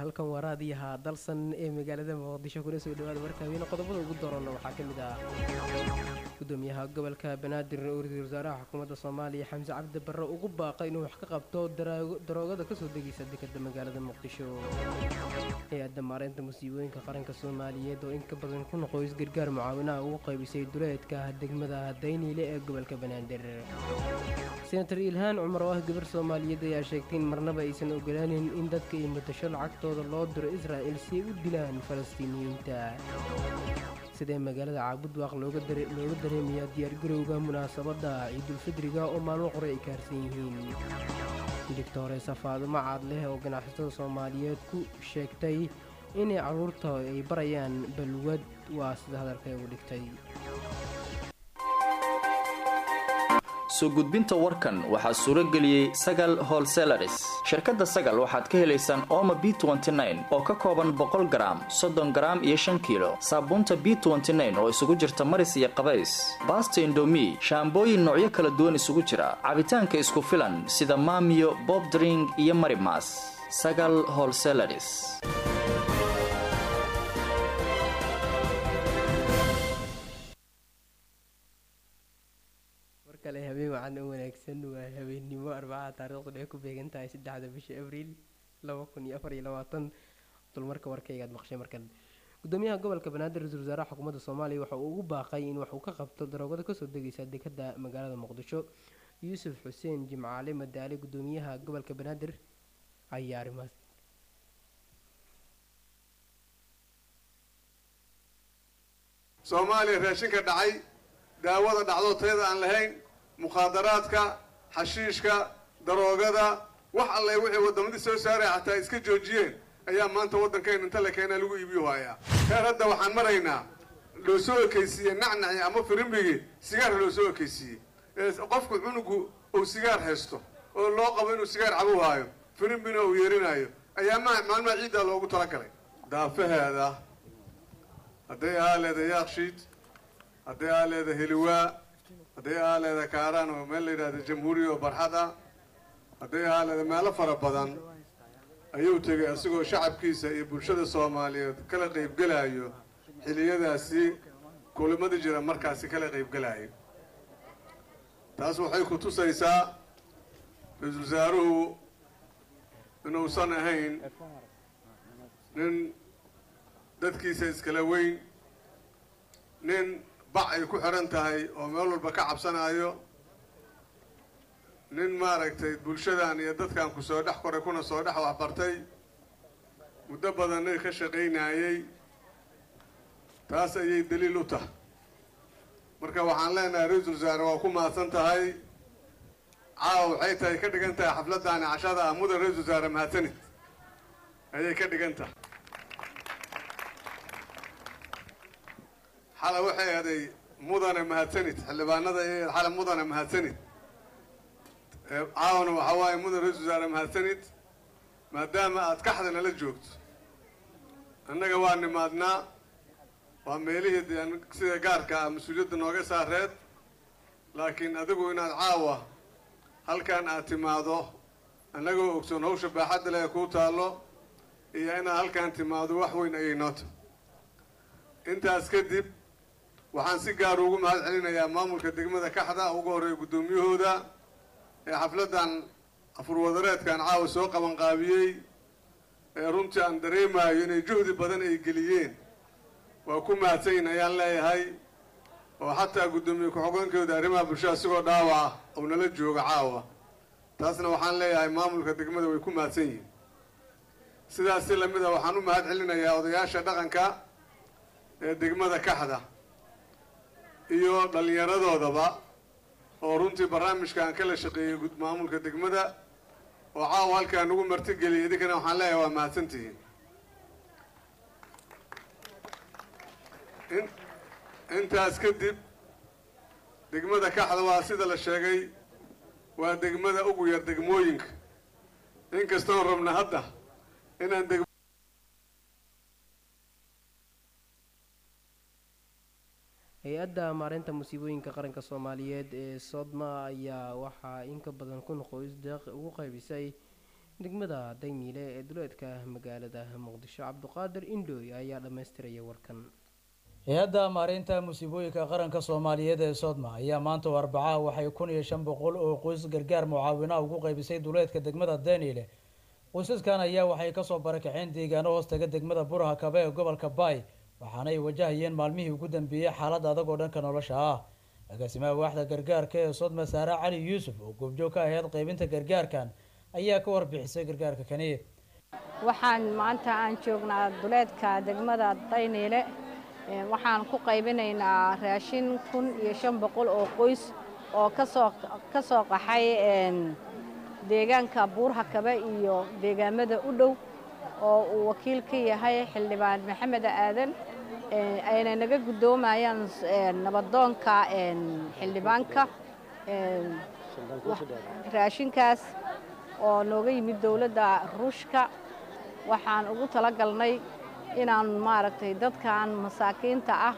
halkan waa raadiyaha dalsan ee magaalada muqdisho kuna soo dhawaada warkaaweene qodobada ugu doorana waxaa ka mid ah gudoomiyaha gobolka banaadir ra-iisul wasaaraha xukuumadda soomaaliya xamse cabdi barre ugu baaqay inuu wax ka qabto daroogada kasoo degaysa dekada magaalada muqdisho hay-adda maareynta musiibooyinka qaranka soomaaliyeed oo in ka badan kun qoys gargaar mucaawinaha ugu qaybisay duleedka degmada dayniile ee gobolka banaadir senator ilhaan cumar oo ah gabar soomaaliyeed ayaa sheegtay in marnaba aysan ogolaanin in dadka iyo mutasho lacagtooda loo diro israa'il si ay u dilaan falastiiniyiinta sidee magaalada caabudwaaq looga dareemayaa diyaargarowga munaasabadda ciidulfidriga oo maalmo qore ay kaarsan yihiin digtore safaadimo caad leh oo ganacsatada soomaaliyeed ku sheegtay inay carruurta ay barayaan balwad waa sida hadalka ugu dhigtay soo gudbinta warkan waxaa suuro geliyey sagal holselaris shirkadda sagal waxaad ka helaysaan ooma b oo ka kooban boqol garaam soddon garaam iyo shan kiilo saabuunta b oo isugu jirta maris iyo qabays baasta indomi shaambooyin noocyo kala duwan isugu jira cabitaanka isku filan sida maamiyo bobdring iyo marimas sagal holselaris kale habeen wacan u wanaagsan waa habeennimo arbacaha taariikhdu ay ku beegan tahay saddexda bisha abriil laba kun iyo afar iyo labaatan dulmarka warkaygaad maqshay markan gudoomiyaha gobolka banaadir ra-isul wasaaraha xukuumadda soomaaliya waxa uu ugu baaqay in wax uu ka qabto daroogada kasoo degaysa dekada magaalada muqdisho yuusuf xuseen jimcaale madaale gudoomiyaha gobolka banaadir ayaa arrimaas soomaaliya raashinka dhacay daawada dhacdo tayada aan lahayn mukhaadaraadka xashiishka daroogada wax alle wixii waddamadii soo saaraya xataa iska joojiyeen ayaa maanta waddankeena inta la keenaa lagu iibiyo hayaa heer hadda waxaan maraynaa loo soo ekaysiiye nacnaci ama firimbigii sigaar loo soo ekaysiiyey ee qofku cunugu uu sigaar haysto oo loo qabo inuu sigaar cabow haayo firimbina uu yeerinaayo ayaa ma maalmaha ciiddaa loogu talagalay daafaheeda hadday ahaa leeda yaakshiid hadday aa leeda heliwaa hadday aa leeda kaaraan oo meel la yidhahda jamhuuriya oo barxad ah hadday aa leeda meelo fara badan ayuu tegay isagoo shacabkiisa iyo bulshada soomaaliyeed kala qaybgelaayo xiliyadaasi kulimada jira markaasi kala qaybgelaayo taas waxay ku tusaysaa ra-iisul wasaaruhu inuusan ahayn nin dadkiisa iskala weyn nin bac ay ku xidhan tahay oo meel walba ka cabsanaayo nin maaragtay bulshadan iyo dadkan ku soo dhex koray kuna soo dhex waxbartay muddo badanna ka shaqaynaayey taas ayay daliil u tahay marka waxaan leenahay ra-iisul wasaare waa ku mahadsan tahay caawa waxay tahay ka dhigan tahay xafladdaani cashada ah mudan ra-iisul wasaare mahadsanid ayay ka dhigan tahay xala waxay aday mudane mahadsanid xildhibaanada iyo xala mudane mahadsanid caawana waxaa waaye mudan ra-isul wasaare mahadsanid maadaama aad kaxda nala joogto annaga waa nimaadnaa waa meelihii dee sida gaarka ah mas-uuliyadda nooga saareed laakiin adigu inaad caawa halkan aad timaado annagoo ogsoon hawsha baaxadda leh kuu taallo iyo inaad halkan timaado wax weyn ayay noo tahay intaas kadib waxaan si gaar ugu mahad celinayaa maamulka degmada kaxda ugu horreeya guddoomiyahooda ee xafladdan afurwadareedkan caawa soo qabanqaabiyey ee runtii aan dareemaayo inay juhdi badan ay geliyeen waa ku mahadsanyin ayaan leeyahay oo xataa guddoomiye ku-xogeenkooda arrimaha bulshada isigoo dhaawaca oo nala jooga caawa taasna waxaan leeyahay maamulka degmada way ku mahadsan yihiin sidaas si lamid a waxaan u mahad celinayaa odayaasha dhaqanka ee degmada kaxda iyo dhallinyaradoodaba oo runtii barnaamijkaan kala shaqeeyey maamulka degmada oo caawa halkaa nagu martigeliyay idinkana waxaan leeyahay waa mahadsantihiin intaas kadib degmada kaxda waa sida la sheegay waa degmada ugu yar degmooyinka inkastoon rabna hadda inaan deg hay-adda maareynta musiibooyinka qaranka soomaaliyeed ee sodma ayaa waxaa in ka badan kun qoys deeq ugu qaybisay degmada daymiile ee duleedka magaalada muqdisho cabduqaadir indhooy ayaa dhammaystiraya warkan hay-adda maareynta musiibooyinka qaranka soomaaliyeed ee soodma ayaa maanta oo arbacaha waxay kun iyo shan boqol oo qoys gargaar mucaawina ugu qaybisay duleedka degmada daniile qoysaskan ayaa waxay kasoo barakaceen deegaano hoostaga degmada buraha kabe ee gobolka baay waxaana ay wajahayeen maalmihii ugu dambeeyey xaalad adag oo dhanka nolosha ah agaasimaha waaxda gargaarka ee sodma saare cali yuusuf oo goobjoog ka ahayd qaybinta gargaarkan ayaa ka warbixisay gargaarka kani waxaan maanta aan joognaa duleedka degmada dayniile waxaan ku qaybinaynaa raashin kun iyo shan boqol oo qoys oo kasoo ka soo qaxay deegaanka buurha kabe iyo deegaamada u dhow oo uu wakiil ka yahay xildhibaan maxamed aadan ayna naga guddoomayaan nabadoonka xildhibaanka raashinkaas oo nooga yimid dowladda ruushka waxaan ugu tala galnay inaan maaragtay dadkan masaakiinta ah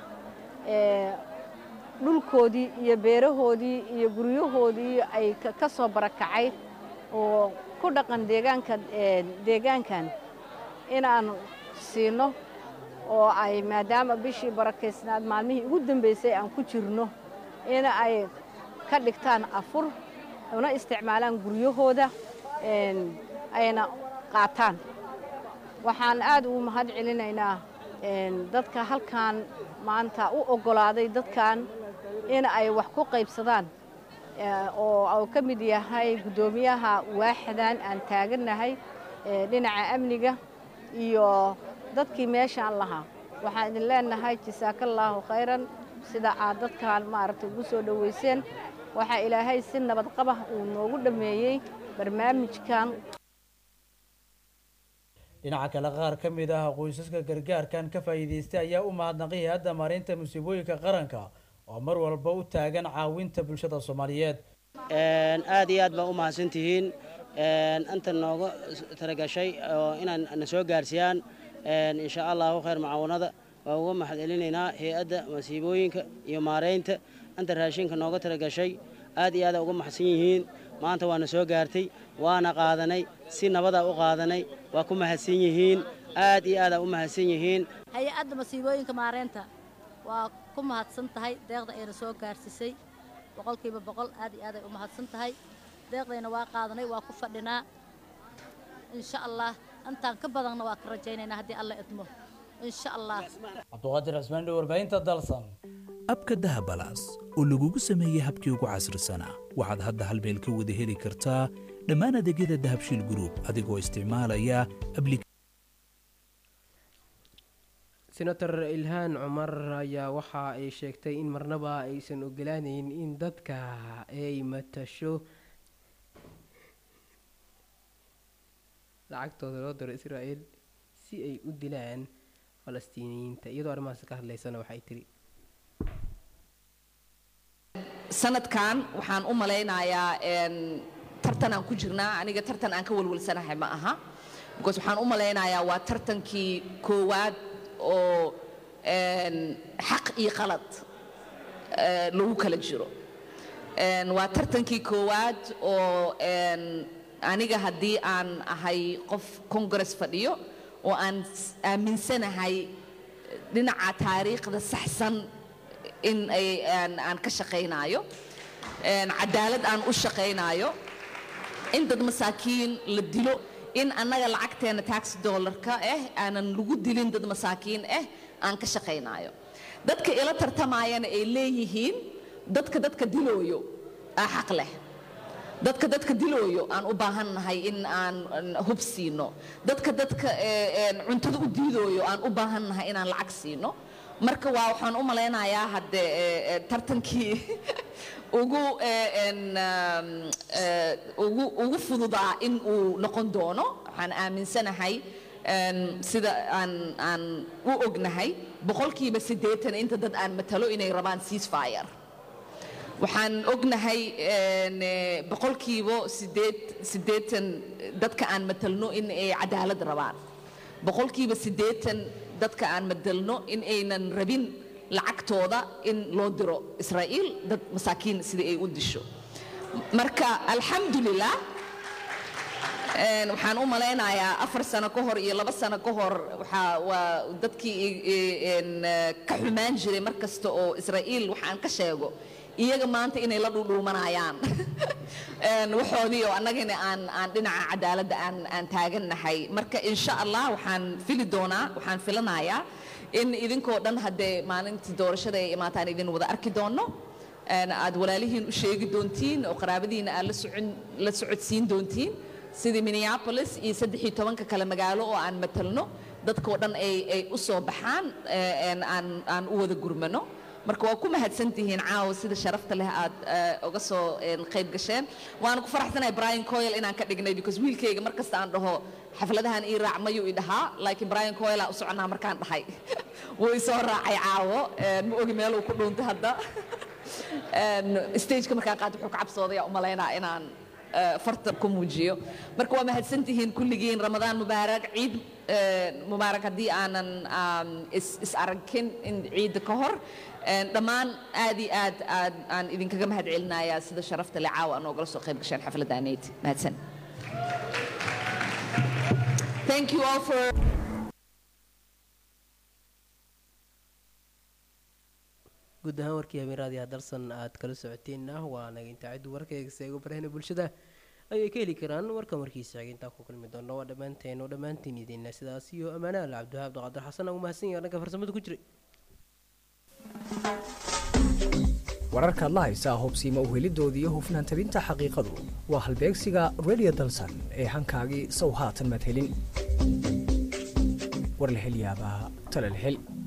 dhulkoodii iyo beerahoodii iyo guryahoodii ay ka soo barakacay oo ku dhaqan deegaanka deegaankan inaan siino oo ay maadaama bishii barakaysnaad maalmihii ugu dambeysay aan ku jirno in ay ka dhigtaan afur una isticmaalaan guryahooda ayna qaataan waxaan aad ugu mahad celinaynaa dadka halkan maanta u oggolaaday dadkan in ay wax ku qaybsadaan oo uu ka mid yahay guddoomiyaha waaxdan aan taagannahay dhinaca amniga iyo dadkii meeshaan lahaa waxaan idin leenahay jasaakallaahu khayran sida aad dadkan maaragtay ugu soo dhoweyseen waxaa ilaahay si nabad qabah uu noogu dhammeeyey barnaamijkan dhinaca kale qaar ka mid ah qoysaska gargaarkan ka faa'iidaystay ayaa u mahadnaqay hay-adda maareynta musiibooyinka qaranka oo mar walba u taagan caawinta bulshada soomaaliyeed aad iyo aad baa u mahadsantihiin inta nooga talagashay oo inaan na soo gaarsiiyaan insha allahu khayr mucaawanada waa uga mahad celinaynaa hay-adda masiibooyinka iyo maareynta inta raashinka nooga talagashay aad iyo aada uga maxsan yihiin maanta waana soo gaartay waana qaadanay si nabadaa u qaadanay waa ku mahadsan yihiin aad iyo aadaa u mahadsan yihiin hay-adda masiibooyinka maareynta waa ku mahadsan tahay deeqda ayna soo gaarsiisay boqolkiiba boqol aad iyo aaday u mahadsan tahay deeqdayna waa qaadanay waa ku fadhinaa insha allah intaan ka badanna waa ka rajaynaynaa haddii alla idmo insha allah cabduqaadir cismaan dhow warbaahinta dalsan abka dahabalaas oo lagugu sameeyey habkii ugu casrisanaa waxaad hadda hal meel ka wada heli kartaa dhammaan adeegyada dahabshiil gruub adigoo isticmaalaya senator ilhaan cumar ayaa waxa ay sheegtay in marnaba aysan ogolaanayn in dadka ay matasho lacagtooda loo diro israa'el si ay u dilaan falastiiniyiinta iyadoo arrimahaas ka hadlaysana waxay tiri sanadkan waxaan u malaynayaa tartan aan ku jirnaa aniga tartan aan ka walwalsanahay ma aha because waxaan u malaynayaa waa tartankii koowaad oo xaq iyo qalad lagu kala jiro waa tartankii koowaad oo aniga haddii aan ahay qof congress fadhiyo oo aan aaminsanahay dhinaca taariikhda saxsan in ay aan ka shaqaynaayo cadaalad aan u shaqaynaayo in dad masaakiin la dilo in annaga lacagteena tax dollarka ah aanan lagu dilin dad masaakiin ah aan ka shaqaynaayo dadka ila tartamaayana ay leeyihiin dadka dadka dilooyo aa xaq leh dadka dadka dilooyo aan u baahannahay in aan hub siino dadka dadka cuntada u diidooyo aan u baahannahay inaan lacag siino marka waa waxaan u malaynayaa hadde tartankii ugu ugu ugu fududaa in uu noqon doono waxaan aaminsanahay sida aan aan u ognahay boqolkiiba siddeetan inta dad aan matalo inay rabaan ceasefire waxaan ognahay boqolkiiba sideed siddeetan dadka aan matalno in ay cadaalad rabaan boqolkiiba siddeetan dadka aan matalno in aynan rabin lacagtooda in loo diro israa'iil dad masaakiin sida ay u disho marka alxamdulilah Een, waxaan u malaynayaa afar sano ka hor iyo laba sano ka hor waxaa waa dadkii i- i- een, eh, ka xumaan jiray mar kasta oo israa'iil waxaan ka sheego iyaga maanta inay la dhudhuumanayaan Een, waxoodii oo annagana aan aan dhinaca cadaaladda aan aan taagannahay marka insha allah waxaan fili doonaa waxaan filanayaa in idinkoo dhan haddee maalintii doorashada ay imaataan idin wada arki doono Een, aad walaalihiin u sheegi doontiin oo qaraabadiina aad la socon la socodsiin doontiin sidii minneapolis iyo saddex iyo tobanka kale magaalo oo aan matalno dadkoo dhan ay ay u soo baxaan ee, een, aan aan u wada gurmano marka waa ku mahadsantihiin caawa sida sharafta leh aad eh, uga soo een, qayb gasheen waana ku faraxsanahay brian coyle inaan ka dhignay because wiilkayga mar kasta aan dhaho xafladahan ii raac mayuu i dhahaa laakiin brian coyle aan u soconaa markaan dhahay wuu i soo raacay caawo een, ma ogi meel uu ku dhuuntay hadda Een, stageka markaan qaad wuxuu ka cabsooday u malaynaa inaan eh, farta ku muujiyo marka waa mahadsantihiin kulligiin ramadaan mubaarak ciid eh, mubaarak haddii aanan um, is, is aragin in ciidda ka hor Een, dhammaan aad iyo aad aad aan idinkaga mahad celinayaa sida sharafta le caawa anoogala soo qayb gasheen xafladaaneyd mahadsan thank you all for guud ahaan warkii habeen raadiyaha dalsan aad kala socoteenna waa naga intaa ciddu warkayga seego barahna bulshada ayay ka heli karaan warkan warkiisa xigay intaa ku kulmi doona waa dhammaanteen oo dhammaantiin idinna sidaas iyo ammaanaha cabdiwahaab abdiqaadir xasan ugu mahadsan yahay dhanka farsamada ku jiray wararkaad la haysaa hubsiima uhelidooda iyo hufnaan tabinta xaqiiqadu waa halbeegsiga radio dalsan ee hankaagii sow haatan maad helin war la hel yaabaa tala la hel